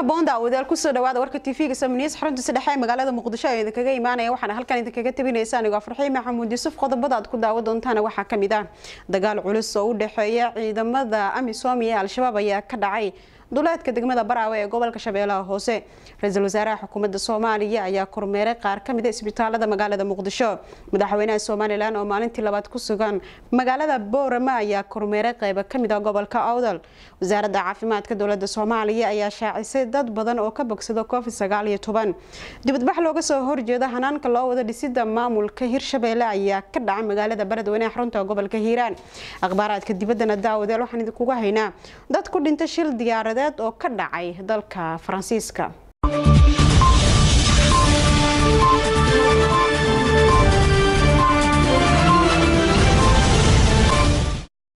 haboon daawadayaal kusoo dhawaada warka tv-ga samniis xaruntiisa dhexe ee magaalada muqdisho ee idinkaga imaanaya waxaana halkan idinkaga tabinaysa anigoo farxiin maxamuud yuusuf qodobada aad ku daawa doontaana waxaa kamid ah dagaal culus oo u dhexeeya ciidamada amisom iyo al-shabaab ayaa ka dhacay duleedka degmada baraawe ee gobolka shabeellaha hoose ra-iisul wasaaraha xukuumadda soomaaliya ayaa kormeeray qaar ka mid a isbitaalada magaalada muqdisho madaxweynaha somalilan oo maalintii labaad ku sugan magaalada boorama ayaa kormeeray qeybo kamid a gobolka awdal wasaaradda caafimaadka dowlada soomaaliya ayaa shaacisay dad badan oo ka bogsada covid sagaal iyo toban dibadbax looga soo horjeeda hanaanka loo wada dhisida maamulka hirshabeelle ayaa ka dhacay magaalada baradweyne xarunta gobolka hiiraan akhbaaraadka dibaddana daawadeel waxaan idinkuga haynaa dad ku dhintay shil diyaaradeed oo ka dhacay dalka faransiiska